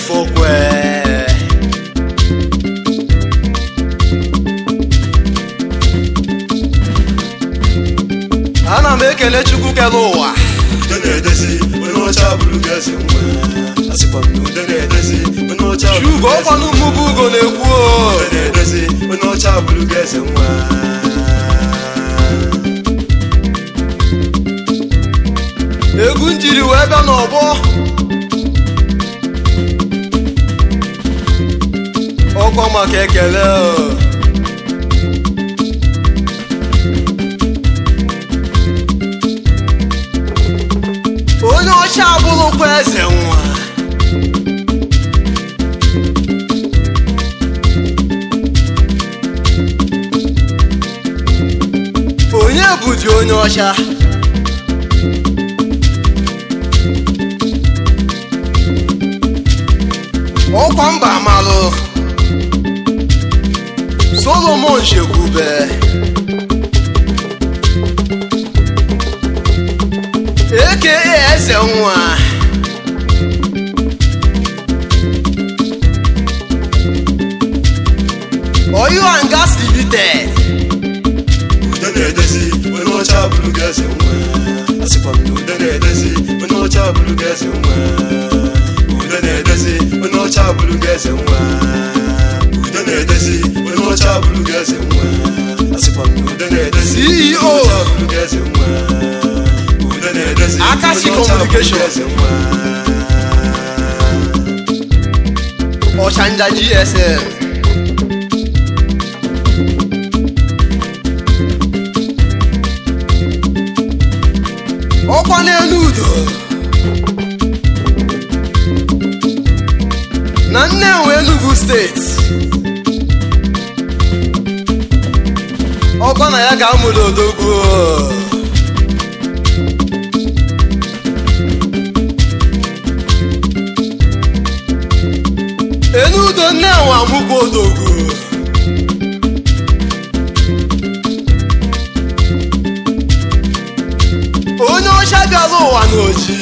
fokwe ana m ekele chukwu kere ụwa ude na-edezi onye ọcha bụrụ gị eze nwa asịkwa m na ude na-edezi onye ọcha bụrụ chugo gị eze ọkwanụ mmụbụ ugo na-ekwu o. ude na-edezi onye ọcha bụrụ gị eze nwa egwu njiri wee bịa n'ọgbọ ọkwa maka ekele o. onye ọcha abụrụkwa eze nwa onye bụdi onye ọcha ọkwa mba amalụ solomon shekwube eke eze nwa oil and gas limited ude na-edezi onye ọcha bụrụ gị eze nwa asịkwa m na ude na-edezi onye ọcha bụrụ gị eze nwa ude na-edezi onye ọcha bụrụ gị eze nwa ude na-edezi onye ọcha bụrụ gị eze nwa asịkwa m na ude na-edezi CEO. onye ọcha bụrụ gị eze nwa ude na-edezi Akashi onye ọcha bụrụ gị Communication. eze nwa ọchanja gsm ọkwa n'elu udo na nnewi enugu steeti ọkwa na ya ga-amụda odogwu enudo nnewi amụkwa odogwu onye ọcha bịara ụwa n'oji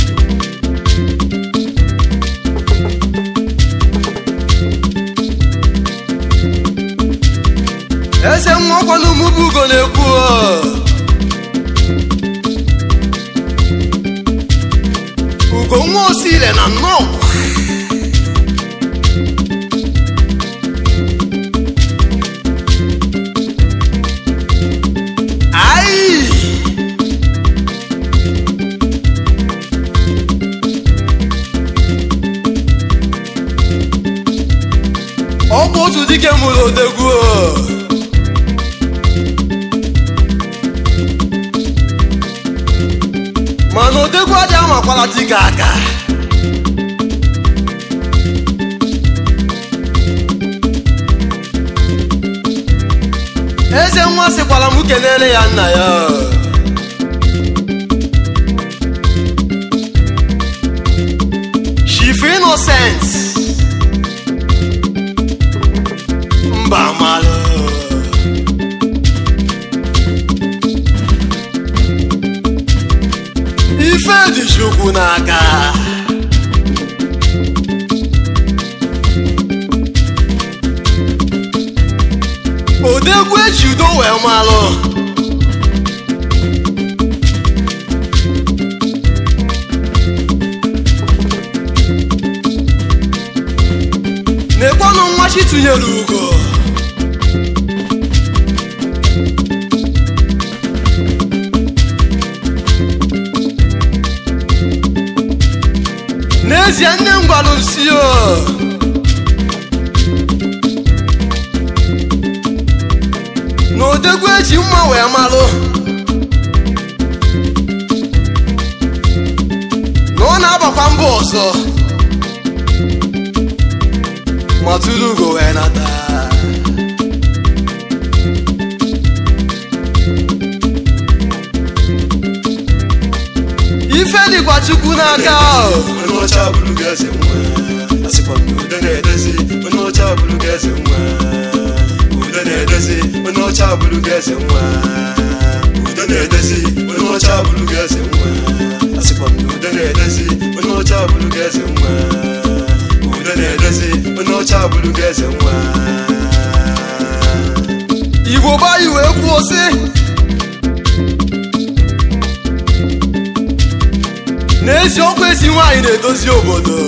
eze nwakwa n'umubu ugo na-ekwu o. ugo nwa osire na nnọọ Ai! ọ bụ otu dike mụrụ odegwu o. mana odegwu adịghị amakwala dike aka eze nwa sịkwara m kenere ya nna ya Chief Innocent mba malụ ife dị chukwu n'aka odegwu eji udo wee malụ na-ekwenụ nwachi tụnyere ugo n'ezie nne m gwara m si o na odegwu eji mma wee malụ na ọ na-agbakwa mbọ ọzọ ma tụrụ ugo wee nata ife dịkwa chukwu n'aka o. onye ọcha bụrụ gị eze nwa asịkwa m na ude na-edezi onye ọcha bụrụ gị eze nwa ude na-edezi onye ọcha bụrụ gị eze nwa ude na-edezi onye ọcha bụrụ gị eze nwa asịkwa m na ude na-edezi onye ọcha bụrụ gị eze nwa onye ọcha bụrụ gị eze nwa igbo bayi wee kwuo sị n'eziokwu ezi nwaanyị na-edozi obodo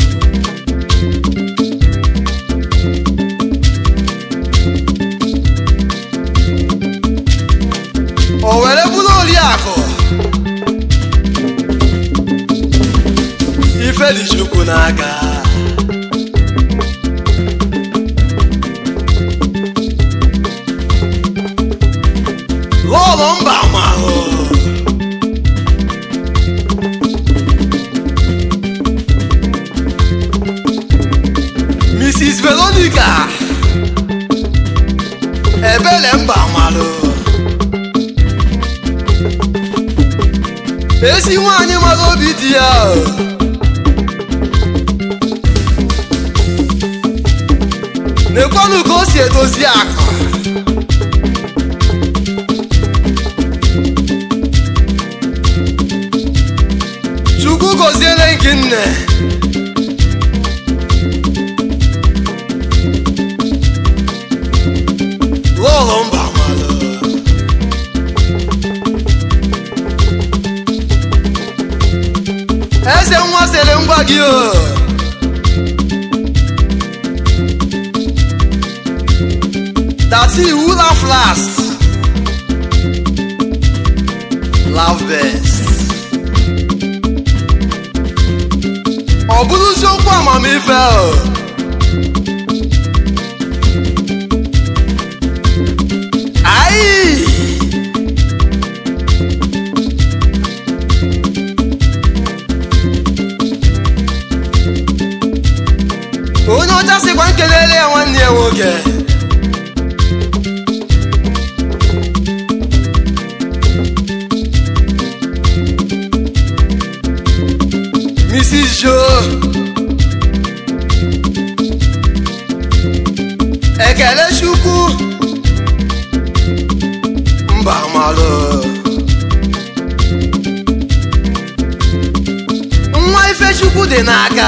o were bụrụ oriakụ ife dị chukwu n'aka lọlọ mba mahụ mrs veronica ebele mba malụ ezi nwanyị mara obi di ya na-ekwenụ ka o si edozi akụ chukwu gọziere gị nne lọlọ mba malụ eze nwa sere ngwa gị o dati iwu laugh last laugh best ọ bụrụzi okwu amamife o ayi onye ọcha sịkwa nkelele ya nwanne ya nwoke Mrs. Joe ekele chukwu mba malụ nwa ifechukwu dị n'aka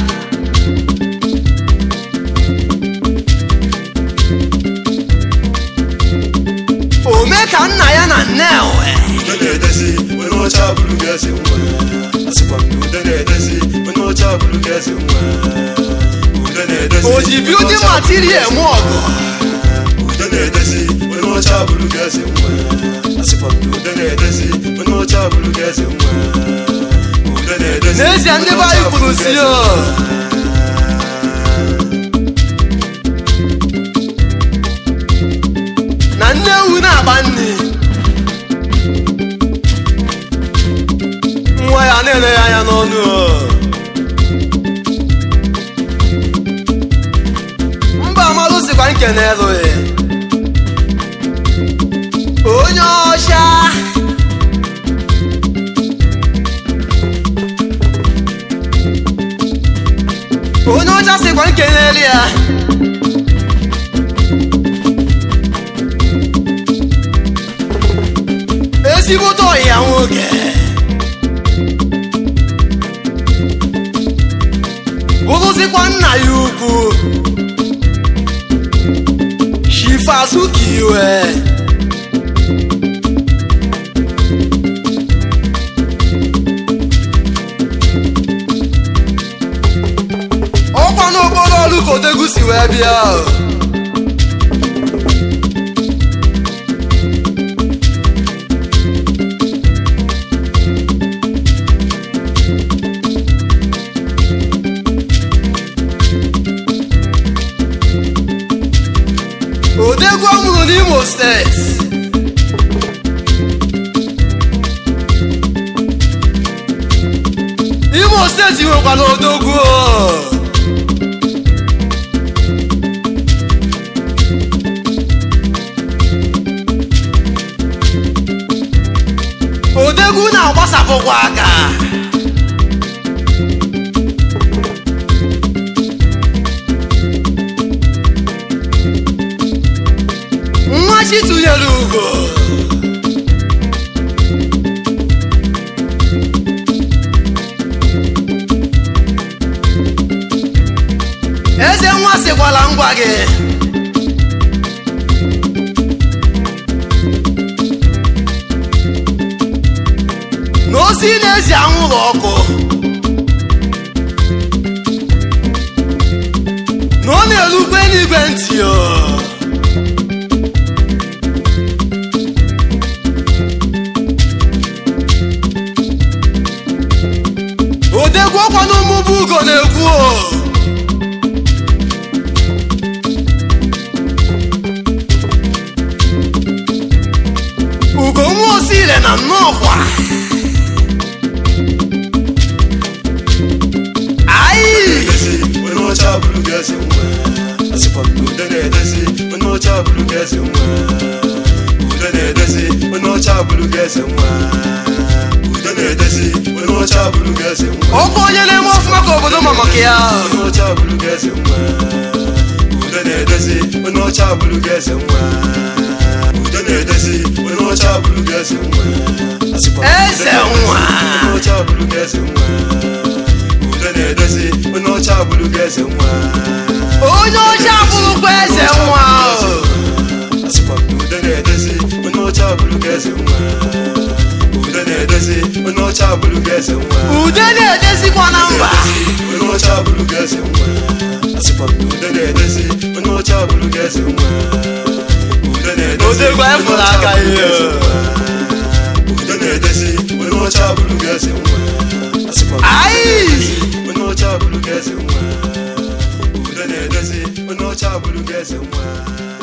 ome ka nna ya na nnewe ude na-edezi onye ọcha bụrụ gị eze nwa asịkwa m na ude na-edezi onye ọcha bụrụ gị eze nwa ude na-edezi o ji building material eme ọgụ ude na-edezi onye ọcha bụrụ gị eze nwa asịkwa m na ude na-edezi onye ọcha bụrụ gị eze nwa ude na-edezi n'ezie ndị be anyị kwuru si o na nne ewu na-agba nri nwa ya na-ele ya anya n'ọnụ o mba amalụ sikwa nke na-elughị onye ọcha onye ọcha sịkwa nke n'elu ya ezigbote ọyị ya nwoke bụrụzikwa nna ya ukwu shifazuki iwe ọkwa n'okporo ọrụ ka odegwu si wee bịa o. odegwu ọ mụrụ n'imo steeti imo steeti nwekwara odogwu o. odegwu na-agbasapụkwa aka nwa chi tụnyere ugo eze nwa echekwala ngwa gị na ozi na-ezi anwụrụ ọkụ na ọ na-erukwe n'igwe ntị o. odegwu ọkwa n'ụmụbụ ugo na-ekwu o ugo nwa osile na nnọọkwa ayi na-edezi onye ọcha bụrụ gị eze nwa asịkwa m na ude na-edezi onye ọcha bụrụ gị eze nwa ude na-edezi onye ọcha bụrụ gị eze nwa ude na-edezi onye ọcha bụrụ gị eze nwa ọkwa onye na-eme ọfụma ka obodo ma maka ya onye ọcha bụrụ gị eze nwa ude na-edezi onye ọcha bụrụ gị eze nwa ude na-edezi onye ọcha bụrụ gị eze nwa asịkwa m na ude Eze na-edezi nwa. onye ọcha bụrụ gị eze nwa ude na-edezi onye ọcha bụrụ gị eze nwa onye ọcha bụrụkwa eze nwa o. asịkwa m na ude na-edezi onye ọcha bụrụ gị eze nwa ude na-edezi onye ọcha bụrụ gị eze nwa ude na-edezikwa na mba onye ọcha bụrụ gị eze nwa asịkwa m na ude na-edezi onye ọcha bụrụ gị eze nwa ude na-edezi Odegwu anyị fụrụ aka ihe. ude na-edezi onye ọcha bụrụ gị eze nwa asịkwa m na ayi onye ọcha bụrụ gị eze nwa ude na-edezi onye ọcha bụrụ gị eze nwa